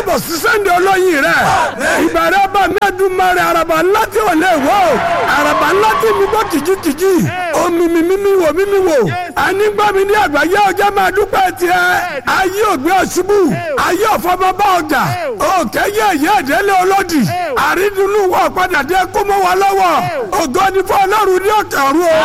káàbọ̀ sí sẹ́ńdẹ̀ olóyin rẹ̀ ìbẹ̀rẹ̀ bá mẹ́ẹ̀dúnmọ́rẹ́ àràbà ńlá tí ò lè wò àràbà ńlá tí mi gbọ́ kìjikìji omi mi mímí wò mímí wò ànígbà mi ní àgbáyé ọjọ́ máa dúpẹ́ tiẹ̀ ayé ògbé ọ̀ṣubú ayé ọ̀fọ́mọ bá ọjà òkè yẹ ẹ̀yẹ ìdẹ́lẹ̀ olódì àrídùnnú wọ̀ padà dé kó mọ́ wa lọ́wọ́ ògo ni fún ọlọ́run ní òkè ọ̀run o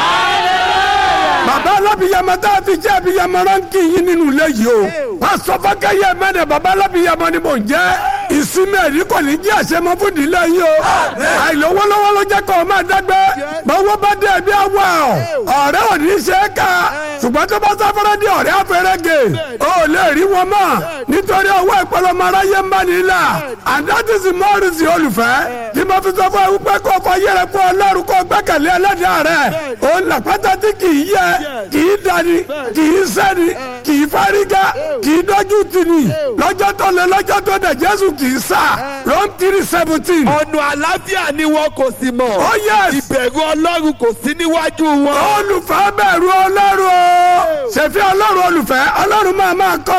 bàbá alábìyamọ tá a fi jẹ́ abiyamọ ránkì yín nínú ilé yìí o pásọ fọkẹyẹ mẹ́rin bàbá alábìyamọ ni mò ń jẹ́ ìsinmi ẹ̀rí kò ní jẹ́ àṣemọ fún ìdílé yìí o àìlówólówó ló jẹ́ kó o máa dágbé bọ́wọ́ bá dé ẹbí àwọ̀ ọ̀rẹ́ ò ní ṣe é ká ṣùgbọ́n tó bá sáfẹ́rẹ́ di ọ̀rẹ́ afẹ́rẹ́gè ó lè rí wọn mọ́ nítorí ọwọ́ ìpọlọmọ aráyé ń bá nílà and that is mọ́rìsì olùfẹ́ tí mo fi sọ fún ẹ wípé kó o fọ yẹrẹ fún ọlọ́run kó o gbẹ́kẹ̀lé ẹlẹ́dàá rẹ̀ ó ń làpátá tí kì í yẹ kì í dani kì í sẹ́ni kì í fárígá kì í dọ́jú tìní lọ́jọ́ tó lé lọ́jọ́ tó dẹ̀ jésù kì í sá Rome three seventeen. ọ̀nà àlàáfíà ni wọn kò sì mọ̀. Oh, yes. ìbẹ̀rù ọlọ́run kò sí níwájú wọn. olùfẹ́ bẹ̀rù ọlọ́run o ṣèfì ọlọ́run olùfẹ́ ọlọ́run máa máa kọ́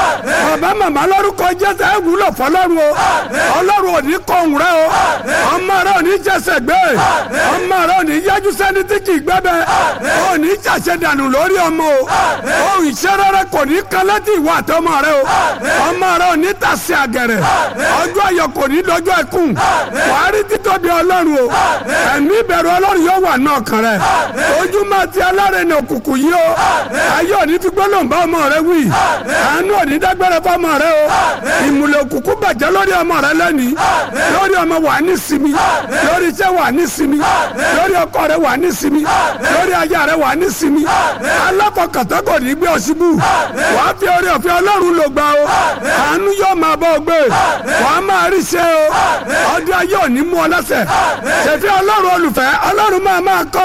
o bàbá màmá lórúkọ jésù ẹ wúlò fọlọ́run o ọlọ́run ò ní kọ̀hún rẹ o ọmọ rẹ ò ní jẹsẹ̀ gbé ọmọ rẹ ò ní yájú sẹ́ni tí kì í gbẹ́bẹ́ ò ní jàṣẹ dànù lórí ọmọ o ohun ìṣẹ́rẹ́ rẹ kò ní kan létí ìwà àtọmọ rẹ o ọmọ rẹ ò ní tàsí àgẹ̀rẹ̀ ọjọ́ ayọ̀ kò ní dọjọ́ ẹkún wàá rí títóbi ọlọ́run o ẹ̀mí ìbẹ̀rù ọlọ́run yóò wà náà kan rẹ ojú máa ti alárẹ̀nà òkùnkùn yìí o ayé òní fi gbólóhùn bá ọmọ rẹ wí àánú òní dágbére fọmọ rẹ o ìmùlẹ̀ òkùnkùn bàjẹ́ lórí ọmọ rẹ lẹ́nìí lórí ọmọ wà ní sinmi lórí iṣẹ́ wà ní sinmi lórí ọkọ rẹ wà ní sinmi lórí aya rẹ wà ní sinmi aláfọkàntán kò ní gbé ọ síbú wàá fi orí ọ̀fẹ́ ọlọ́run lò gbà o àánú yóò máa bọ́ ọ gbé wàá máa rí ṣe o ọdún ayé òní mú ọ lẹ́sẹ̀ ṣèfì ọlọ́run olùfẹ́ ọlọ́run máa máa kọ́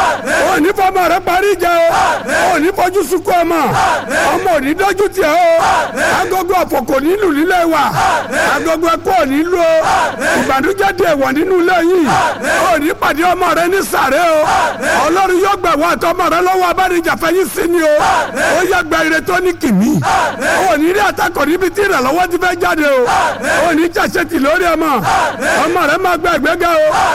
o òní fọmọ rẹ parí jẹ o òní fojú sunkún ọmọ ọmọ òní dójú tiẹ̀ o agogo ọ̀fọ̀ kò ní lù nílé wa agogo ẹ̀kọ́ òní lù o ìbànújẹ́ di èèwọ̀ nínú ilé yìí òní pàdé ọmọ rẹ ní sàré o ọlọ́run yóò gbà wá àtọmọ rẹ lọ́wọ́ abánijàfẹ́ yín sí ni o ó yẹ gba ire tó ní kìmí òní rí àtakọ̀ níbi tí ìrànlọ́wọ́ ti fẹ́ jáde o òní jàṣetì lórí ọmọ ọmọ rẹ máa gba ìgbéga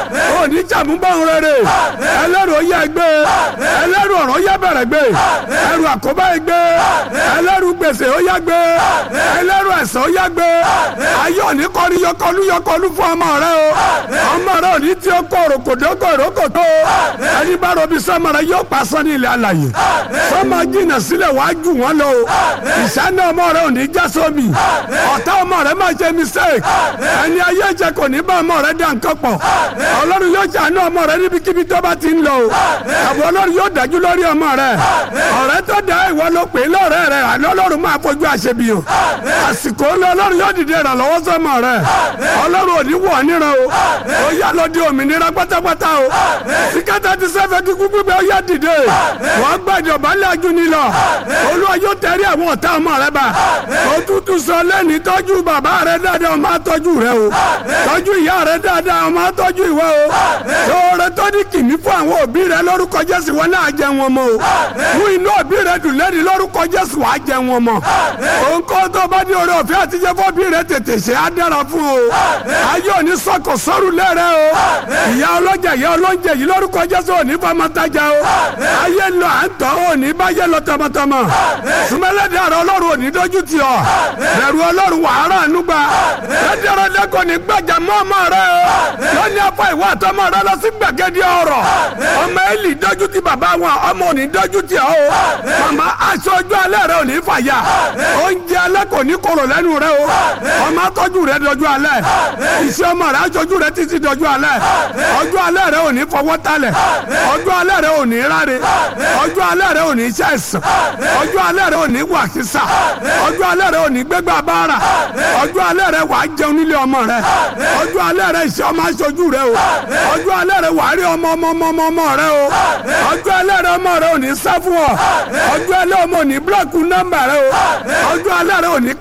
o òní jàmúbọ̀n rere ẹlẹ́rù ó yẹ gbé ẹlẹ́rù ọ̀rọ̀ yẹ bẹ̀rẹ̀ gbé ẹrù àkóbá yẹ gbé ẹlẹ́rù gbèsè ó yẹ gbé ẹlẹ́rù ẹ̀sán ó yẹ gbé ayé òní kọ́ni yọkọlú yọkọlú fún ọmọ rẹ o ọmọ rẹ òní tí ó kọ̀ òròkòdókò òròkòtò ẹni bá rọbí sọmọ rẹ yóò pa sọ ní ilẹ̀ alàyè sọmọ jìnnà sílẹ̀ wàá jù wọ́n lọ o ìṣáná ọmọ rẹ òní já sómi ọ̀tá ọmọ rẹ máa ṣe mistake ẹni ayé jẹ kò ní bá ọmọ rẹ dá nǹkan pọ̀ ọlọ́run yóò ṣàánú ọmọ rẹ níbikíbi tó bá ti ń lọ o àbọ̀ ọlọ́run yóò dájú lórí ọmọ rẹ ọ̀rẹ́ tó dá ìwọ ló pè é lọ́rẹ́ rẹ àná ọlọ́run máa fojú àṣebíyàn àsìkò ọlọ́run yóò dìde ìrànlọ́wọ́ sọmọ rẹ ọlọ́run ò ní wọ̀ níran o ó yá lọ di òmìnira pátápátá o síkátà ti sẹ́fẹ̀ kíkú gbígbé ó yá dìde wọ́n gbàdé ọ̀bálẹ̀ ajú ni lọ olúwa yóò tẹ̀rí àwọn ọ̀tá ọmọ rẹ bá òtútù sọ lẹ́ni tọ́jú bàbá rẹ dáadáa ọmọ àtọ́jú rẹ o tọ́jú ìyá rẹ dáadáa ọmọ àtọ́jú ìwọ o lóore tó ní kìíní fún àwọn òbí rẹ lórúkọ jésù wọn náà jẹ wọn mọ o fún inú òbí rẹ dùn lẹ́ni lórúkọ jésù wàá jẹ wọn mọ òǹkọ́ tó bá ní oore ọ̀fẹ́ àtijọ́ fún òbí rẹ tètè ṣe á dára fún o ayé òní sọkò sọ́rù lẹ́rẹ́ o ìyá ọlọ́jà ìyá ọlọ́njẹ yìí lórúkọ jésù òní fọmọtajà o ayé lọ à ń tọ́ òní báyé lọ tọmọtọmọ sùmẹ́lẹ́dẹ̀ àrẹ ọlọ́run òní dójú tì ọ́ bẹ̀rù ọlọ́run wàhálà ànúgbà lẹ́dẹ̀rẹ́dẹ́ kò ní gbàjà mọ́ ọmọ rẹ o lọ́ní afọ ìwà àtọmọ rẹ lọ sí gbàgede ọ̀rọ̀ ọmọ Élì dójú tì bàbá wọn ọmọ òní dójú tì ọ́ o màmá aṣọ ojú alẹ́ rẹ òní fàyà oúnjẹ alẹ́ kò ní korò lẹ́nu rẹ o ọmọ atọ́jú rẹ dọjú alẹ́ iṣẹ́ ọmọ rẹ aṣojú rẹ títí dọjú alẹ́ ọjọ́ alẹ́ rẹ òní fọwọ́ talẹ̀ ọjọ́ alẹ́ rẹ òní ráre ọjọ́ alẹ́ rẹ òní ṣẹ̀sán ọjọ́ alẹ́ rẹ òní wàkísà ọjọ́ alẹ́ rẹ òní gbégbá bára ọjọ́ alẹ́ rẹ wàá jẹun nílé ọmọ rẹ ọjọ́ alẹ́ rẹ iṣẹ́ ọmọ aṣojú rẹ o ọjọ́ alẹ́ rẹ wàá rí ọmọ ọmọ ọmọ ọmọ ọmọ rẹ o ọjọ́ alẹ́ rẹ ọmọ rẹ òní sá fún ọ ọjọ́ alẹ́ ọmọ òní búlọ̀kù nọ́mbà rẹ o ọjọ́ alẹ́ rẹ òní kárí sọ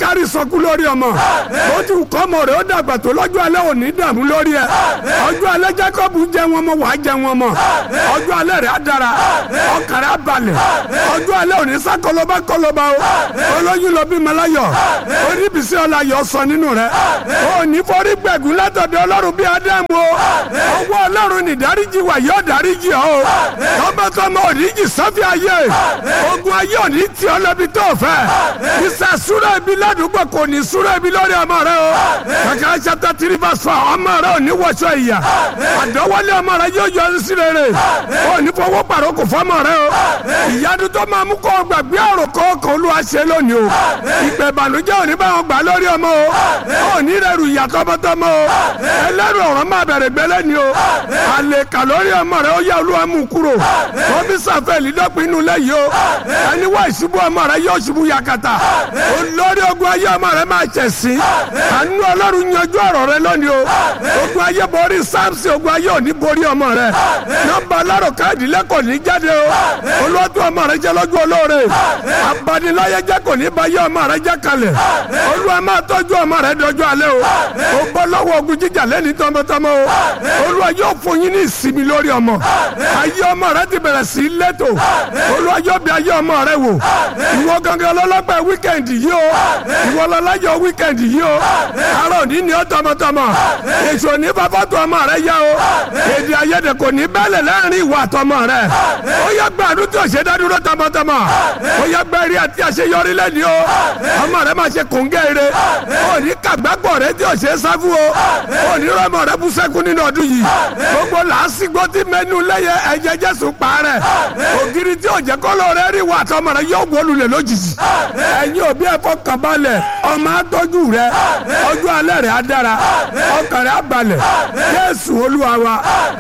kú lórí ọmọ ó ti kọ́ ọmọ rẹ̀ ó dàgbà tó lọ́jọ́ alẹ́ òní dààmú lórí ẹ̀ ọjọ́ alẹ́ Jákọ́bù jẹ wọn mọ wàá jẹ wọn mọ ọjọ́ alẹ́ rẹ̀ á dára ọkàn rẹ̀ á balẹ̀ ọjọ́ alẹ́ òní sá kọlọba kọlọba o olóyún lọ bí malayọ oníbísí ọláyọ sọ nínú rẹ̀ òní forí gbẹ̀gùn látọ̀dọ̀ ọlọ́run bí ádámù o ọwọ́ ọlọ́run ní dáríjì wà yóò dáríjì ọ o tọmọtọmọ òníjì sọ́fì ayé ogun ayé òní tí ọ lọ́bi tó fẹ́ ìsà súrẹ́ ibi ládùúgbò kò ní súrẹ́ ibi lórí ọmọ rẹ o kàkà chapter three verse four ọmọ rẹ ò ní wọṣọ ìyà àdọ́wọ́lé ọmọ rẹ yóò yọ sí rere ò ní fọwọ́ pàrọ̀ kò fọmọ rẹ o ìyanu tó máa mú kọ́ gbàgbé àrùn kọ́ọ̀kan olúwa ṣe lónìí o ìpè ìbànújẹ́ òní bá wọn gbà lórí ọmọ o ò ní rẹrù ìyà tọmọtọmọ o ẹlẹ́rù ọ̀rọ̀ máa bẹ̀rẹ̀ gbẹ́lẹ́ ni o àlè kà lórí ọmọ rẹ ó yá olúwa mú kúrò ó bí sàfẹ́ lídọ́pin inú lẹ́yìn o ẹni wá ìṣubú ọmọ rẹ yóò ṣubú yakata olórí ogun ayé ọmọ rẹ máa ṣẹ̀ sí àánú ọlọ́run yanjú ọ̀rọ̀ rẹ lónìí o ogun ayé borí samson ogun ayé ò ní borí ọmọ rẹ nọ́mbà alárò káàdì lẹ́kọ̀ọ́ ní jáde o olóòtú ọmọ rẹ jẹ́ lọ́jọ́ olóore abaniláyé jẹ́ kò ní bá yé ọmọ rẹ jẹ́ kalẹ̀ olúwa máa tọ́jú ọmọ rẹ dọjọ́ alẹ́ o o bọ́ lọ́wọ́ ogun jíjà lẹ́ni tọmọtọmọ o olúwa yóò fún yín ní ìsinmi lórí ọmọ ayé ọmọ rẹ ti bẹ̀rẹ̀ sí í lẹ́tọ̀ olúwa yóò bí ayé ọmọ rẹ wò ìwọ gangan lọ́lọ́pẹ́ wíkẹ̀ndì yìí o ìwọ lọ́lájọ wíkẹ̀ndì yìí o àárọ̀ ní ni ó tọmọtọmọ èso ní fàfọ́tò ọmọ rẹ yá o èdè àìyedè kò ní bẹ́lẹ̀ láàrin ìwọ àtọmọ rẹ ó yẹ gbàdúrà tí o ṣe dádúró tọmọtọmọ ó yẹ gbẹ́rí àti àṣeyọrí lẹ́ni o ọmọ rẹ máa ṣe kòńgẹ́ ire ó ní kàgbágbọ̀ rẹ tí o ṣe sáfù o ó ní rọmọ rẹ bú sẹ́kù nínú ọdún yìí gbogbo làásìgbò tí mẹ́nu lẹ́yẹ ẹ̀jẹ̀ jésù parẹ́ ògiri tí o jẹ́ kọ́lọ́ rẹ rí ìwọ àtọmọ rẹ yóò wọlulẹ̀ lójijì ẹ̀yin òbí ẹ̀ fọkàn balẹ̀ ọmọ atọ́jú rẹ ọjọ́ alẹ́ rẹ á dára ọkàn rẹ á balẹ̀ jésù olúwa wa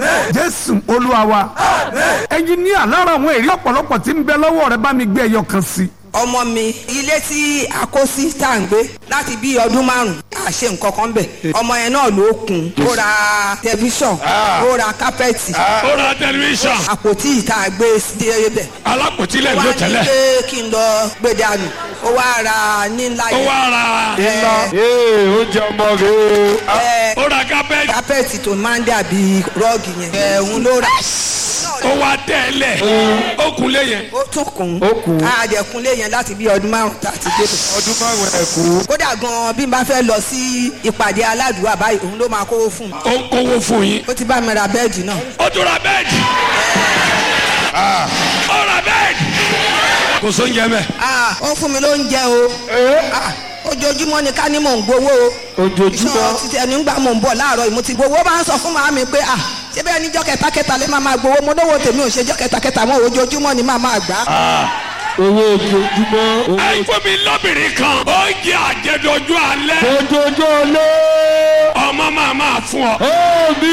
jésù olúwa wa ẹ̀yin ní àlára àwọn èrè ọ̀pọ̀lọpọ̀ tí ń bẹ lọ́wọ́ rẹ bá mi gbé ẹyọ kan sí. ọmọ mi ilé tí a kó sí tá à ń gbé láti bí ọdún márùn a ṣe nǹkan kan bẹ̀ ọmọ yẹn náà ló kùn ó ra tẹlifíṣàn ó ra kápẹ́ẹ̀tì ó ra tẹlifíṣàn àpótí ìta gbé sí ibẹ̀ alápòtílẹ̀ wá ló ní tẹ́lẹ̀ pé kí n lọ gbé dànù ó wá ra ní ńlá ó yẹn wá ra ee oúnjẹ ọmọ rẹ o. ẹ ó ra kápẹ́ẹ̀tì kápẹ́ẹ̀tì tó máa ń dàbí rọ́ọ̀gì yẹn ẹ̀ ń ló rà ó wá tẹ́lẹ̀ ó kunlé yẹn ó tún kùn Ó kùn. àdẹ̀kùnlé yẹn láti bí ọdún márùn tá a ti dé bẹ̀. ọdún márùn ẹ kú. kódà gan bí n bá fẹ́ lọ sí ìpàdé aládùúgbò báyìí òun ló máa kówó fún mi ó ń kówó fún yín ó ti bá mi ra bẹ́ẹ̀dì náà ó tún ra bẹ́ẹ̀dì ó ra bẹ́ẹ̀dì kò sóúnjẹ mẹ́ Ah, ó fún mi lóúnjẹ o Ah, ojoojúmọ́ ni ká ní mò ń gbowó o Ojoojúmọ́. ìṣòro ti tẹ̀ nígbà mò ń bọ̀ láàárọ̀ yìí mo ti gbowó máa ń sọ fún màmí pé ah ṣé bẹ́ẹ̀ níjọ́ kẹta-kẹta lè máa máa gbowó mo lówó tèmi ò ṣe jọ́ kẹta-kẹta mọ́ ojoojúmọ́ ni máa máa gbà á. owó ojoojúmọ́ owó ẹ fún mi lọ́bìnrin kan ó jẹ àjẹdọ́jú alẹ́ ojoojúmọ́ lé. ọmọ máa máa fún ọ. ó mi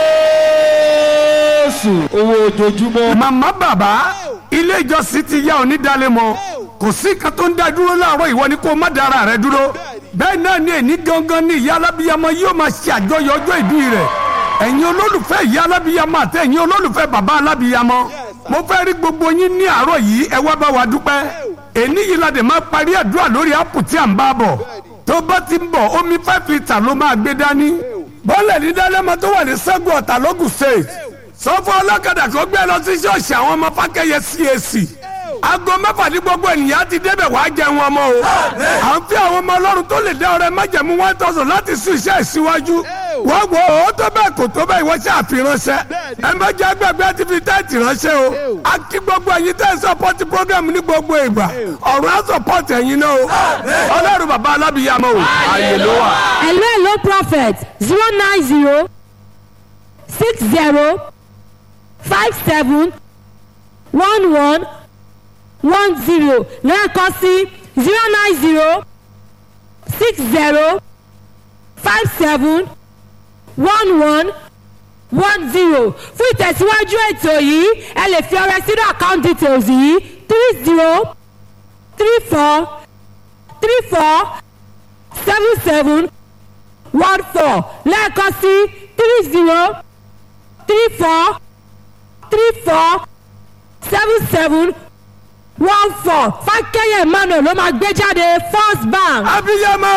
jésù owó ojoojúmọ́. màmá bàbá ilé ìjọsìn ti yá onídàálẹ̀ mọ́ kò sí kan tó ń dá dúró láàárọ̀ ìwọ ni kó má dára rẹ dúró bẹ́ẹ̀ náà ni èní gangan ni ìyá alábíyamọ yóò máa ṣe àjọyọ̀ ọjọ́ ìbí rẹ̀ ẹ̀yin olólùfẹ́ ìyá alábíyamọ àti ẹ̀yin olólùfẹ́ bàbá alábíyamọ mo fẹ́ rí gbogbo yín ní àárọ̀ yìí ẹ wá bá wa dúpẹ́ èní yìí la dẹ̀ máa parí àdúrà lórí ápù tí à ń bá bọ̀ tó bá ti ń bọ̀ omi five litre ló máa gbé dání bọ́ọ̀lẹ̀ ní dálẹ́mọ tó wà ní sẹ́gun ọ̀tà lógùn state sọ fún ọlọ́kadà kó gbé lọ sí ṣọ́ọ̀ṣì àwọn ọmọ fákẹ́yẹ CAC aago mẹ́fà ní gbogbo ènìyàn ti débẹ̀ wá jẹun ọmọ o à ń fi àwọn ọmọ ọlọ́run tó lè dá ọrẹ májẹ̀mú one thousand láti sún iṣẹ́ ìsíwájú wọ́n wo ó tó bẹ́ẹ̀ kò tó bẹ́ẹ̀ ìwọ́n ṣe àfiránṣẹ́ ẹ má jẹ́ agbègbè àti fi tẹ́ẹ̀tì ránṣẹ́ o a kí gbogbo ẹ̀yin tẹ́ ẹ sọpọ́tì program ní gbogbo ìgbà ọ̀run á sọpọ́tì ẹ̀yin náà o ọlọ́run bàbá alábìyàmọ́ o àyè ló wà. hello hello prophet zero nine zero six zero five seven one one one zero lẹ́ẹ̀kan sí zero nine zero six zero five seven one one one zero fún ìtẹ̀síwájú ètò yìí ẹ lè fi ọrẹ sínú account details yìí three zero three four three four seven seven one four lẹ́ẹ̀kan sí three zero three four three four seven seven one four fákẹ́yẹ̀ emmanuel ló máa gbé jáde first bank. abiyamọ